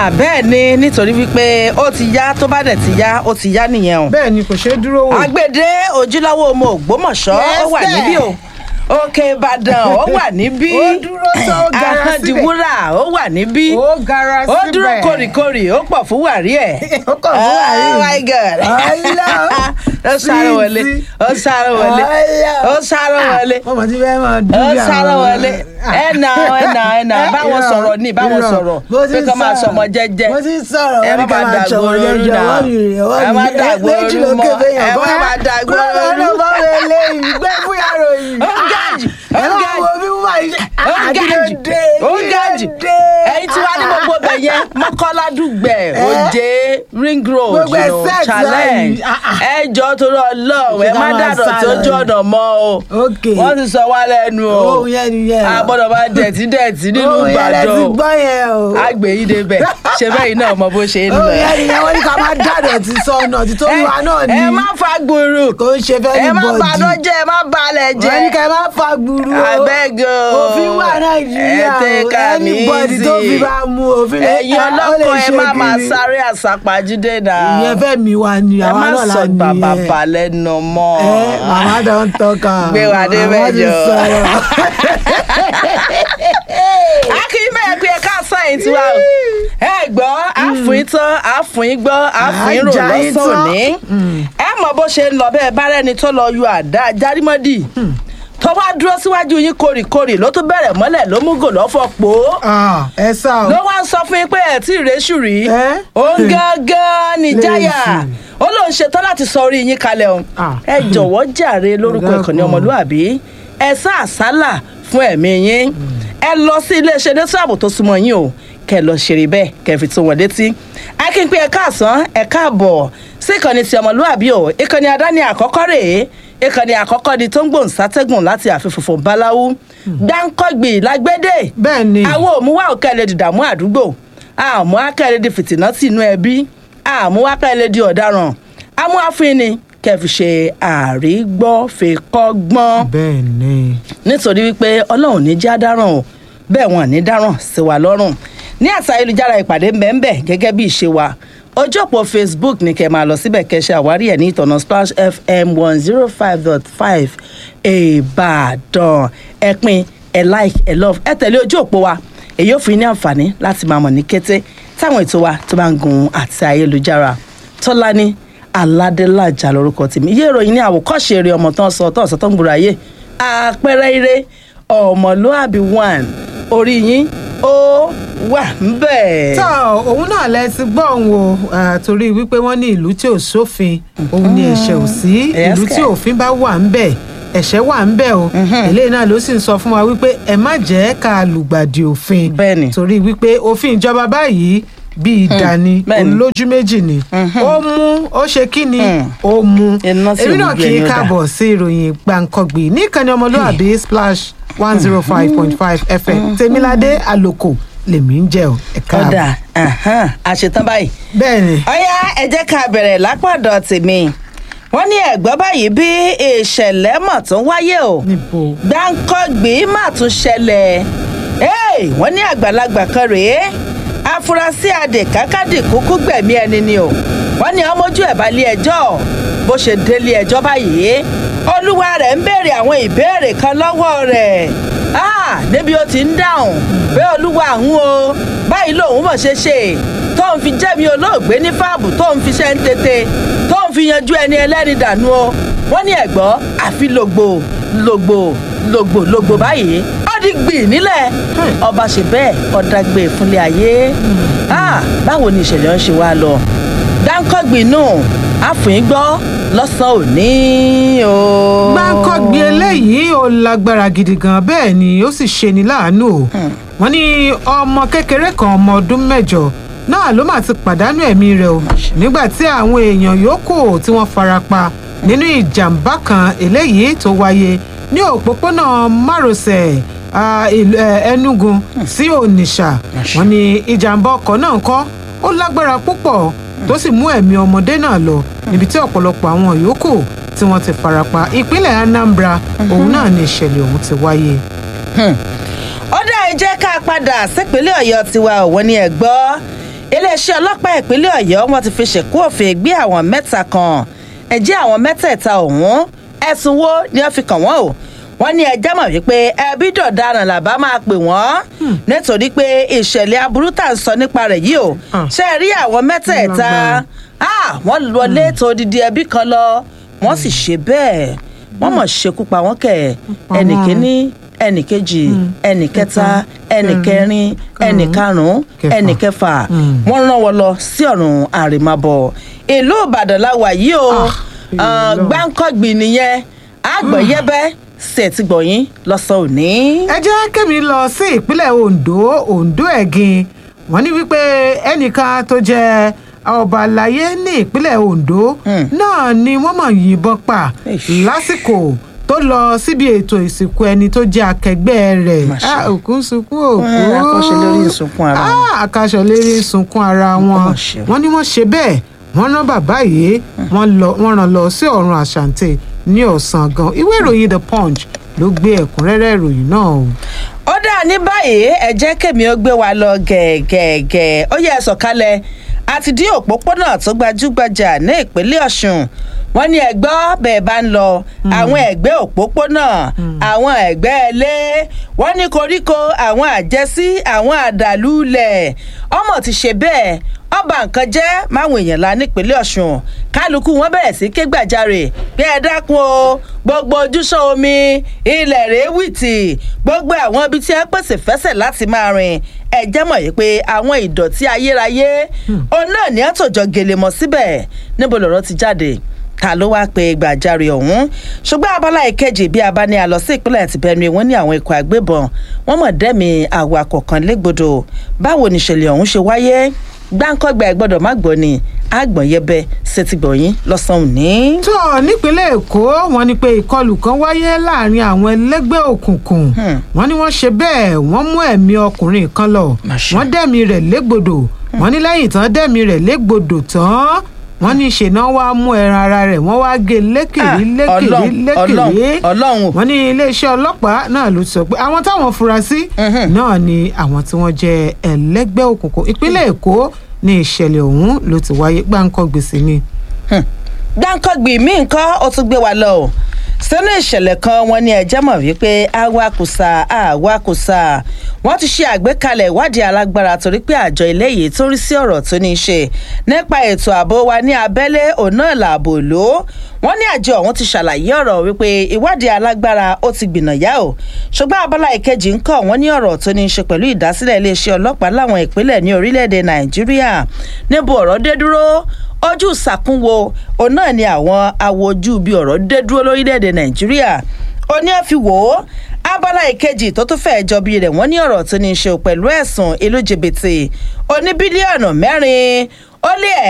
bẹ́ẹ̀ ni nítorí wípé ó ti yá tó bá dẹ̀ ti yá ó ti yá nìyẹn o. bẹ́ẹ̀ ni kò ṣeé dúró wò. agbede ojúlówó ọmọ ògbómọ̀ṣọ́ ó wà Yes, níbí o òkè ìbàdàn ó wà níbí Ó dúró tó, ó gara síbẹ̀. ahọ́ndìwúrà ó wà níbí ó gara ó síbẹ̀. dúró kórìkórì ó pọ̀ fún wàrí ẹ̀. Ó pọ̀ fún wàrí. oh my god Ọlá. ó sáré wọlé Títí. ó sáré wọlé Ọlá. ó sáré wọlé ọmọ tí fẹ́ máa dúró ó bí àwọn- sáré wọlé ẹ nà ẹ nà ẹ nà Eh, báwọn irọ́, sọ̀rọ̀ ní báwọn irọ́. sọ̀rọ̀ Bó ti pé kọ́ máa sọ̀rọ̀. sọmọ jẹ́jẹ́ bó ti sọ̀rọ̀ ẹ wọ́n má ní ká máa máa dàgbò sọmọ ooru jẹ́jẹ́ náà wọ́n mi rè wọ́n ẹ mi má rè dàgbò méjì ooru ló mọ́ ké fẹ́yàn ẹ má máa dàgbò gbọ́dọ̀ ooru. ọ̀nà bá wẹ̀ léyìí gbẹ́ fún yàrá yìí. Ó ga jù, ó ẹ ga máa jù. wo bí wọ́n máa ṣe. ó ga jù ó ga jù ẹyin tí wàá ní gbogbo bẹ yẹn mọ́kànlá dùgbẹ̀ òjé ring road Gbogbo ẹ̀ you know, set challenge báyìí. Ah, ah. ẹ jọ torí ọlọ́run ẹ Ṣé ká má máa dàdọ̀ sá tí ó lọ jọ ni? ọ̀nà mọ́ o Okay. wọ́n ti sọ wá lẹ́nu o Ohun yẹn nìyẹn. a gbọ́dọ̀ máa dẹ̀tí dẹ̀tí nínú Ohun yẹn lẹ ìbàdàn ti o gbọ́ yẹn o. àgbè yìí débẹ̀ ṣe bẹ́ẹ̀ náà mọ bó ṣe ń lọ Ohun yẹn nìyẹn wọ́n ní ká máa dàdọ̀ ti sọnà tí tó ẹ wà náà ni. ẹ má fa gbùrù kò ń ṣe fẹ́ ní ẹ má bọ́ọ̀dì. bàdọ́ jẹ́ ẹ má balẹ̀ jẹ́ wọ́n ní ká má fa gburu o. abẹ́gò òfin wà nàìjíríà ẹ tẹ́ ká mi anybody tó fi bá mú òfin lè ẹ̀yin ó lè ọlọ́kọ̀ ẹ ṣe má máa kiri. sáré àsápajúdé náà ìyẹn fẹ́ mi wá ni ẹ àwa má náà la sọ ní bàbà ẹ. balẹ̀ nà mọ́ ẹ màmá don talk am Gbé wa dé Màmá ti mẹ́jọ. sọ̀rọ̀. akínbẹ̀ pé ẹ ká sáyìn tiwa o ẹ gbọ́ àfùn tán àfùn gbọ́ àfùn rò Àjà yín lọ́sàn tán. òní ẹ mọ̀ bó ṣe ń lọ bẹ́ẹ̀ bá rẹ́ni tó lọ yọ àdá járímọ́dì tó wá dúró síwájú yín kórìkórì ló tún bẹ̀rẹ̀ mọ́lẹ̀ ló mú gò lọ́fọ̀ pò ó Ah, ẹ sá o ló wá ń sọ fún yín pé ẹ tí ì réṣù rí Ẹ́? òun gángan ní jáyà Léṣù. ó lóun ṣetán láti sọ orí yín kalẹ̀ o Ah. ẹ jọ̀wọ́ jàre lórúkọ Dákun. ìkànnì ọmọlúàbí ẹ sá àsálà fún ẹ̀mí yín ẹ lọ sí iléeṣẹ́ elétò ààbò tó súnmọ́ yín o kẹ lọ ṣeré bẹ́ẹ̀ kẹ fi tó wọn létí akínpé ẹ káàsán ẹ káàbọ̀ sí ìkànnì ti ọmọlúàbí o ìkànnì àdáni àkọ́kọ́ rèé ìkànnì àkọ́kọ́ di tó ń gbòǹ sátẹ́gùn láti àfihàn báláwú gbáǹkọ́gbì lágbédè bẹ́ẹ̀ ni àwọn òmùwà òkèlè dìdàmú àdúgbò àmú akẹ́lẹ́ di fìtìnà tì inú ẹbí àmú akẹ́lẹ́ di ọ̀daràn àmú àfínni kẹfì ṣe àrígbọ́fẹ́kọ́gbọ́n bẹ́ẹ̀ ni nítorí wípé ọlọ́run ní já dáràn o bẹ́ẹ̀ wọn ní dáràn sí wa lọ́rùn ní àṣà ayélujára ìpàdé mbẹ́mbẹ́ gẹ́gẹ́ bí ìṣe wa ojú òpó facebook ní kẹ́ máa lọ síbẹ̀ kẹ́ ṣe àwárí ẹ̀ ní ìtọ̀nà splash fm one zero five dot five ìbàdàn ẹ pín ẹ like ẹ love ẹ tẹ̀lé ojú òpó wa èyí ò fi ní àǹfààní láti máa mọ̀ ní kété táwọn ètò wa tó bá ń gun àti ayélujára tọ́lání aládélájà lórúkọ tèmi iye ìròyìn ní àwòkọ́ṣe eré ọmọ tán sọ tán sọ tán gbòòrò ayé àpẹẹrẹ ire ọmọlúàbí one orí yín ó wà ń bẹ̀. tọ́ òun náà lẹ ti gbọ́ òun o ah, torí wípé wọ́n ní ìlú tí ò sófin òun ni ẹ̀ṣẹ̀ ò sí Yes, ìlú tí kẹ̀. òfin bá wà ń bẹ̀ ẹ̀ṣẹ̀ wà ń bẹ̀ o eléyìí náà ló sì ń sọ fún wa wípé ẹ má jẹ́ ká lùgbàdì òfin Bẹ́ẹ̀ni. torí wípé òfin ìjọba báyìí bíi ìdání bẹ́ẹ̀ni. olójú méjì ni ó mú ó ṣe kí ni ó mú Iná sí èmi náà ògùn kì í ẹni ó dà. káàbọ̀ sí ìròyìn gbàǹkangbì níkànnì ọmọlúwàbí splash one zero five point five fm tèmiládé àlòkò lèmi ń jẹ́ o ẹ̀ka ọ̀dà ahán, àṣetán báyìí. bẹ́ẹ̀ ni ọ̀yá ẹ jẹ́ ká bẹ̀rẹ̀ lápàdọ̀ tèmi wọ́n ní ẹ̀gbọ́n báyìí bí ìṣẹ̀lẹ̀ mọ̀ tó ń wáyé o níbo gbáǹkọ́gbì má tún ṣẹlẹ̀ Hey, wọ́n ní àgbàlagbà kan rèé afurasí adèkákádì kúkú gbẹ̀mí ẹni ni o wọ́n ní ọmọjú ẹ̀ bá lé ẹjọ́ bó ṣe délé ẹjọ́ báyìí olúwa rẹ̀ ń béèrè àwọn ìbéèrè kan lọ́wọ́ rẹ̀ Ah, níbi ó ti ń dáhùn pé olúwa àwọn o báyìí lòun mọ̀ ṣe ṣe tó ń fi jẹ́mi olóògbé ní fáàbù tó ń fi ṣe ń tètè tó ń fi yanjú ẹni ẹlẹ́ni dànù o wọ́n ní ẹ̀gbọ́ àfi lògbò lògbò lògbò lògbò báyìí ó di gbì nílẹ̀ ọba ṣe bẹ́ẹ̀ ọ̀dàgbé fúnlé ayé Ah, báwo ni ìṣẹ̀lẹ̀ ń ṣe wá lọ dáńkọ́gbìn nù àfìn gbọ́ lọ́sàn-án òní o. gbáǹkọ́gbì eléyìí ó lágbára gidi gan bẹ́ẹ̀ ni ó sì ṣe ni láàánú o wọ́n ní ọmọ kékeré kan ọmọ ọdún mẹ́jọ náà ló mà ti pàdánù ẹ̀mí rẹ̀ o nígbà tí àwọn èèyàn yòókù tí wọ́n farapa nínú ìjàmbá kan eléyìí tó wáyé ní òpópónà márosẹ̀ ah, ìlú, eh, Enugu sí Onitsha wọ́n ní ìjàmbá ọkọ̀ náà kọ́ ó lágbára púpọ̀ tó sì mú ẹ̀mí ọmọdé náà lọ níbi tí ọ̀pọ̀lọpọ̀ àwọn yòókù tí wọ́n ti farapa ìpínlẹ̀ Anambra òun náà ni ìṣẹ̀lẹ̀ ọ̀hún ti wáyé. ó dá ẹ jẹ́ ká padà sípínlẹ̀ ọ̀yọ́ tiwa òwò ni ẹ̀ gbọ́ iléeṣẹ́ ọlọ́pàá ìpínlẹ̀ ọ̀yọ́ wọn ti fi ṣèkú òfin gbé àwọn mẹ́ta kan ẹ̀jẹ̀ àwọn mẹ́tẹ̀ẹ̀ta ọ̀hún ẹ̀sùn wo ni wọ́n fi kàn wọ́n o wọ́n ní ẹjẹ́ mọ̀ wípé ẹbí dọ̀daràn làbá máa pè wọ́n nítorí pé ìṣẹ̀lẹ̀ aburú tà ń sọ nípa rẹ̀ yìí o Ah. ṣe rí àwọn mẹ́tẹ̀ẹ̀ta ah, wọ́n lọlé tó odidi ẹbí kan lọ wọ́n sì ṣe bẹ́ẹ̀ wọ́n mọ̀ ṣekú pa wọ́n kẹ̀ pa ẹnì wọ́n. kíní ẹnì kejì ẹnì kẹta ẹnì kẹrin ẹnì karùnún kẹfà. ẹnì kẹfà Mm. wọ́n rán wọn lọ sí ọ̀run àrèmábọ̀ ìlú ìbàdàn la wà yìí o Ah, Ah, Ọlọ́run. gbáǹkọ́gbìn nìyẹn àgbọ̀yẹ́bẹ́ ṣètì gbọ̀yìn lọ́sàn òní. ẹ jẹ́ kémi lọ sí ìpínlẹ̀ ondo ondo ẹ̀gìn wọ́n ní wípé ẹnìkan tó jẹ́ ọba àlàyé ní ìpínlẹ̀ ondo Hmm. náà ni wọ́n mọ̀ yìnbọn pa Eish. lásìkò tó lọ síbi ètò ìsìnkú ẹni tó jẹ́ akẹgbẹ́ rẹ̀ Mà ṣe. Ah, òkú ń sunkún òkú Eh, àkọ́ṣe lórí ìsunkún ara wọn. Ah, àkàṣọ lérí ìsunkún ara wọn Mà ṣe. wọ́n ní wọ́n ṣe bẹ́ẹ̀ wọ́n rán bàbá yìí wọ́n lọ- wọ́n rán lọ sí ọ̀run àṣàǹtẹ̀ ní ọ̀sán gan ìwé ìròyìn the punch ló gbé ẹ̀kúnrẹ́rẹ́ ìròyìn náà o. ó dáa ní báyìí ẹ jẹ́ kèmí ó gbé wa lọ gẹ̀ẹ́gẹ̀ẹ́gẹ̀ ó yẹ ẹ sọ̀kalẹ̀ àti dí òpópónà tó gbajúgbajà ní ìpínlẹ̀ ọ̀ṣun wọ́n ní ẹgbọ́ bẹ́ẹ̀ bá ń lọ àwọn ẹ̀gbẹ́ òpópónà àwọn ẹ̀gbẹ́ ilé wọ́n ní koríko àwọn àjẹsí àwọn àdàlúlẹ̀ ọmọ ti ṣe bẹ́ẹ̀ ọba nǹkan jẹ́ máwọn èèyàn la nípínlẹ̀ ọ̀ṣun kálukú wọn bẹ̀rẹ̀ sí ké gbàjarè pé ẹ dákun o gbogbo ojúṣàn omi ilẹ̀ rèé wìtì gbogbo àwọn ibi tí ẹ pèsè fẹsẹ̀ láti máa rìn ẹ jẹ́ mọ̀ yìí pé àwọn ìdọ̀tí ayérayé òun náà ní àtòjọ gèlè mọ́ síbẹ̀ níbo lọ̀rọ̀ ti jáde ta ló wáá pe gbàjarè ọ̀hún ṣùgbọ́n abala ìkejì bí a bá ní a lọ sí ìpínlẹ̀ ti Benue wọ́n ní àwọn ikọ̀ àgbébọn wọ́n mọ̀ dẹ́mi awakọ̀ kan légbodò báwo nìṣẹ̀lẹ̀ ọ̀hún ṣe wáyé gbáǹkọ́gbà ẹ̀ gbọ́dọ̀ má gbọ́ ni àgbọ̀nyẹbẹ ṣètìgbọ̀yìn lọ́sàn-án òní. tó nípínlẹ̀ èkó wọ́n ní pé ìkọlù kan wáyé láàrin àwọn ẹlẹ́gbẹ́ òkùnkùn Hmm. wọ́n ní wọ́n ṣe bẹ́ẹ̀ wọ́n mú ẹ̀mí ọkùnrin kan lọ Má ṣe. wọ́n dẹ̀mí rẹ̀ légbodò wọ́n ní lẹ́yìn tán dẹ̀mí rẹ̀ légbodò tán wọ́n ní ṣèná wá mú ẹran ara rẹ̀ wọ́n wá gé lékèrí Ah, lékèrí Ọlọ́run, lékèrí Ọlọ́run, Ọlọ́run o. wọ́n ní iléeṣẹ́ ọlọ́pàá náà ló sọ pé àwọn táwọn fura sí Mhm. náà ni àwọn tí wọ́n jẹ́ ẹlẹ́gbẹ́ òkùnkùn ìpínlẹ̀ èkó ní ìṣẹ̀lẹ̀ ọ̀hún ló ti wáyé gbáǹkọ́ gbèsè ni. gbáǹkọ́gbì mí nǹkan ó tún gbé wa lọ o sínú ìṣẹ̀lẹ̀ kan wọn ní ẹjẹ́ mọ̀ wípé awakùsà awakùsà wọ́n ti ṣe àgbékalẹ̀ ìwádìí alágbára torí pé àjọ eléyìí tó rí sí ọ̀rọ̀ tó ní í ṣe nípa ètò ààbò wa ní abẹ́lé òun náà làbò ló wọ́n ní àjọ ọ̀hún ti ṣàlàyé ọ̀rọ̀ wípé ìwádìí alágbára ó ti gbìnàyà o ṣùgbọ́n abala ìkejì ń kọ́ wọ́n ní ọ̀rọ̀ tó ní í ṣe pẹ̀lú ìdásílẹ̀ iléeṣẹ́ ọlọ́pàá láwọn ìpínlẹ̀ ní orílẹ̀-èdè nàìjíríà níbo ọ̀rọ̀ dé dúró ojú ìsàkúnwo òun náà ni àwọn awojú bíi ọ̀rọ̀ dé dúró lórílẹ̀‐èdè nàìjíríà ó ní ẹ fi wò ó abala ìkejì tó tún fẹ́ẹ́ jọ bíi rẹ̀ wọ́n ní ọ̀rọ̀ tó ní í ṣe pẹ̀lú ẹ̀sùn ìlú jìbìtì oní bílíọ̀nù mẹ́rin ó lé ẹ̀